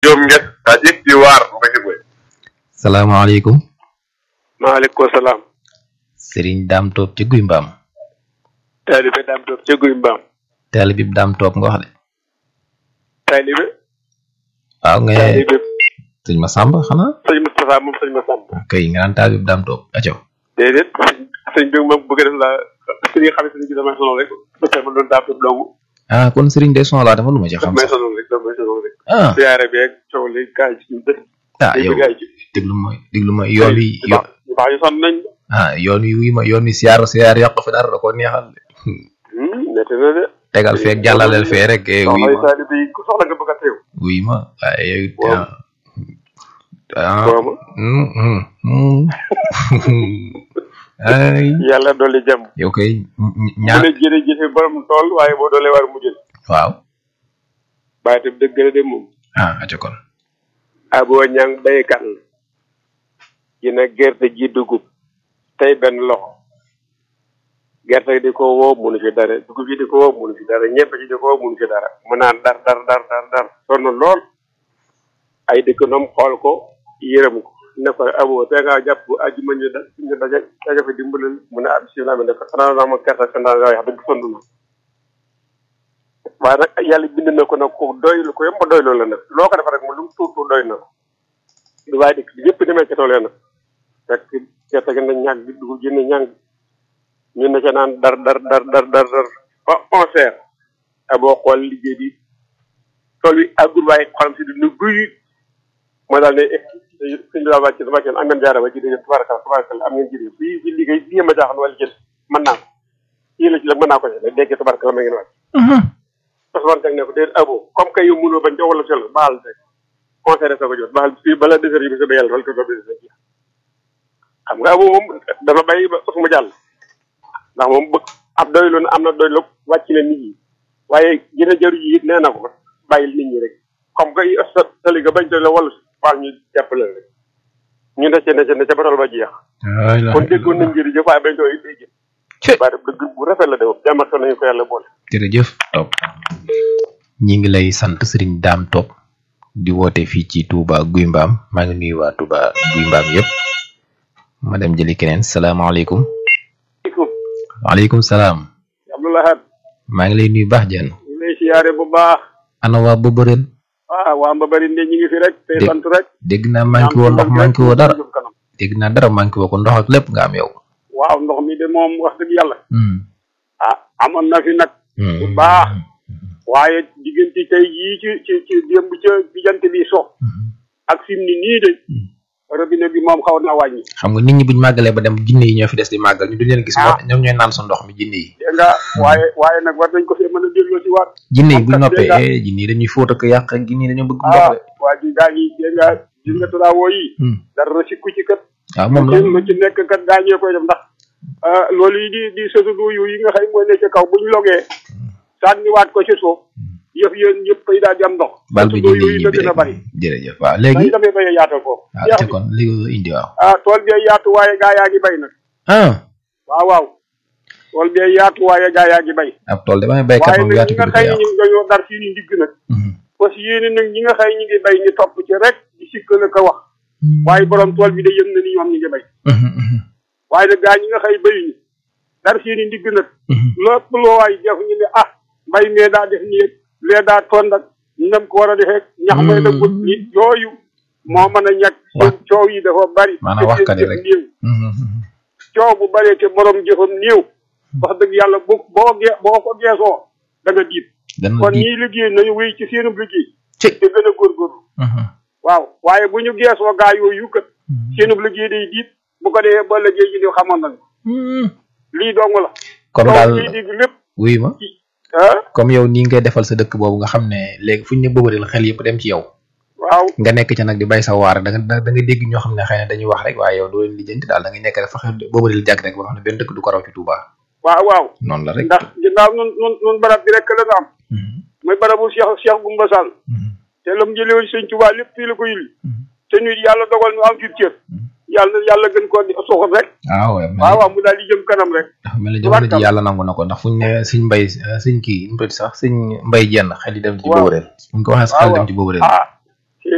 Diom Nges daa jëg di waar mbéy mi. salaamaaleykum maaleykum salaam. Serigne Dame Top ci guy mbaam taalibe Dame Top ca guy mbaam. taalibe bi Dame Top nga wax de taalibe. waaw nga taalibe sëñ ma Samba xanaa sëñ Moustapha moom sëñ Massamba. kay nga naan taalibe bi Dame Top aco déedéet sëñ sëñ bi moom bëgg def la sëñ nga xam ne sëñ bi damay sonal rek bu fekkee ma doon Dame Top dong ah kon Serigne de son laa dafa lu ma ci xam damay sax sonal rek damay sonal rek. ah siyaare beeg coow li gars yi ci ñu dëkk. ah yow gars yi ci. déglu ma déglu ma yoon wi ñu baax ñu baax ñu sonn nañ. ah yoon wi wii ma yoon wi siyaar siyaar yàq fi dara da ko neexal de métti na de. tegal feeg jàllaleel fee rek eh, wii soxla yi ma taalibe yi ku soxla nga bëgg a teew. wii ma waaye yow it Waaw. ah Boobu. mm, mm, mm. ay yàlla dolli jàmm. yow kay mu ñaar ne jërëjëf borom tool waaye boo doolee war mu jël. waaw bàyyi tam dëgg la de moom. ah aco kon aboo ñang baykat la ji na gerte ji dugub tey benn loxo gerte gi di ko woo munu fi dara dugub yi di ko woo munu fi dara ñebe ji di ko woo munu fi dara mu naan dar dar dar dar dar sonn lool ay dëkkandoom xool ko yërëm ko ne ko aboo te ngaa jàpp ajuma ñu da ñu daje daje fa dimbalal mu ne ah bisimilah mi ne ko xanaa naa ma gerte sa ndaa wax dëgg sonn na waaye nag yàlla bind na ko nag ko doylu ko yomb doylu la nag loo ko def rek mu lu mu tuut tuut doy na ko lu waaye dëkk bi yëpp demee ca tool ya nag fekk gerte gi na ñàng bi dugub ji na ñàng ñu ne ca naan dar dar dar dar dar dar ba onze heures a boo xool liggéey bi tool bi àggul waaye xolam si du nu guy mooy daal ne suñ bi daa wàcc wàcc am ngeen jaara ba ci dégg tubaarkal tubaarkal am ngeen jëriñ fii fii liggéey fii ma jaaxal wala jël mën naa ko fii la ci la mën naa ko ci dégg tubaarkal ma ngeen wàcc Ousmane Diagne ne ko déet abo comme que yow mënoo bañ jox wala sel baal rek conseil sa ko jot baal fii bala désert yi bi sa ba yàlla wala ko ba désert yi xam nga abo moom dana bàyyi ba su ma jàll ndax moom bëgg ab doylu na am na doylu wàcc na nit ñi waaye gën a jëru ji it nee na ko bàyyil nit ñi rek comme que sa sali ga bañ doy la wala baal ñu jàppale rek ñu ne ca ne ca ne ca batol ba jeex kon déggoon nañ jërëjëf waaye bañ doy day jëf Cé. waaye dëgg bu rafet la de moom jàmmat nañu ko yàlla boole jërëjëf Top ñi ngi lay sant Serigne Dame Top di woote fii ci Touba Guy Mbaam maa ngi nuyu waa Touba Guy Mbaam yëpp ma dem jëli keneen salaamaaleykum waaleykum salaam Abdoulahat maa ngi lay nuyu baax jenn ñu lay siyaare bu baax ana waa Boborel ah waa Mbabari ne ñu ngi fi rek tey Dé- sant rek. dégg naa manqué woo ndox manqué woo dara dégg naa dara manqué woo ko ndox ak lépp nga am yow waaw ndox mi de moom wax dëgg yàlla. Hmm. ah amoon na fi nag. Hmm. bu baax. waaye diggante tey jii ci ci ci démb ca diggante bi so. Hmm. ak fi mu ni nii de. robinet bi moom xaw na wàññi. xam nga nit ñi buñ màggalee ba dem jinne yi ñoo fi des di màggal ñu duñ leen gis moo Ah. ñoom ñooy naan sa ndox mi jinne yi dégg nga waaye waaye nag war nañ ko fee mën a delloo si waat. jinne yi Am buñ kat noppee dégg nga- eh, jinne yi dañuy fóot ak yàq ak jinne yi dañoo bëgg ndox ah de waa ji gaa ñi dégg nga gis nga travaux yi. Hmm. dara sikku ci kat. waaw moom la lu ci nekk kat gaañee koy def ndax ah, loolu yi di di sësudu yu yi nga xam mooy ne ci kaw buñ logee sànniwaat ko ci suuf yëf yéen yëpp ay daal di am ndox bal bi sësudu jinne yi yooyu ñibbi la gën a rek bari jërëjëf waaw dañ léegi demee bay yaatal foofu waaw jeex te bi kon li ko indi waaw ah tool bi yaatu waaye gaa yaa ngi bay nag ah waaw waaw tool bi yaatu waaye gaa yaa ngi bay ab tool damay baykat waaye moom nag yaatu ñi bi nga du ko xëy yàqu ñu ngi dañoo dar fii ni ndigg nag Mhm. parce que yéen nag ñi nga xëy ñu ngi bay ñu topp ci rek di sikkal ko wax waaye borom tool bi de yëm na ni ñoom ñu ngi bay Mhm, mhm, waaye nag gaa ñi nga xëy bayuñu dar fii ni ndigg nag mhm. lépp loo waay def ñu ne ah mbay mee daa def nii lee daa tond ak ñam ko war a defee ñax may la gut ni yooyu moo mën a ñàkk seen coow yi dafa bari maanaam te waxkat yi seen rek. jëf néew Mhm, mhm. coow bu baree te borom jëfam néew wax dëgg yàlla bu boo gee boo ko geesoo da nga diit dana kon di ñii liggéey nañu wéy ci seenub liggéey ci te gën a góorgóorlu Mhm, waaw waaye bu ñu geesoo gaa yooyu kat mhm. seenub liggéey day diit bu ko defee ba liggéey ji di xamoon nañu Mhm. lii dong la kon coow daal liy digg lépp wuy ma ah comme yow nii ngay defal sa dëkk boobu nga xam ne léegi fu ñu ne bëbëril xel yëpp dem ci yow waaw nga nekk ca nag di bay sa waar da nga da nga dégg ñoo xam ne xëy na dañuy wax rek waaye yow doo leen lijjanti daal da ngay nekk rek fexe bëbëril jàgg rek ba nga xam ne benn dëkk du ko raw ci Touba waaw waaw noonu la rek ndax ginnaaw nun nun nun barab bi rek la nga am Mhm, mooy barabu Cheikh Cheikh Goumba Sall mhm, te lam jëlewoon sëñ Tuubaa lépp fii la ko yulli mhm. te nit yàlla dogal ñu am fi cër yàlla na yàlla gën koo di suuxat rek waaw waaw waaw waaw mu daal di jëm kanam rek dafa mel ni jamono ji yàlla nangu na ko ndax fu ñu ne suñ mbay suñ kii nu mu tudd sax suñ mbay jenn xel yi dem ci Waaw. bëbëril bu ñu ko waxee sax xel dem ci bëbëril ah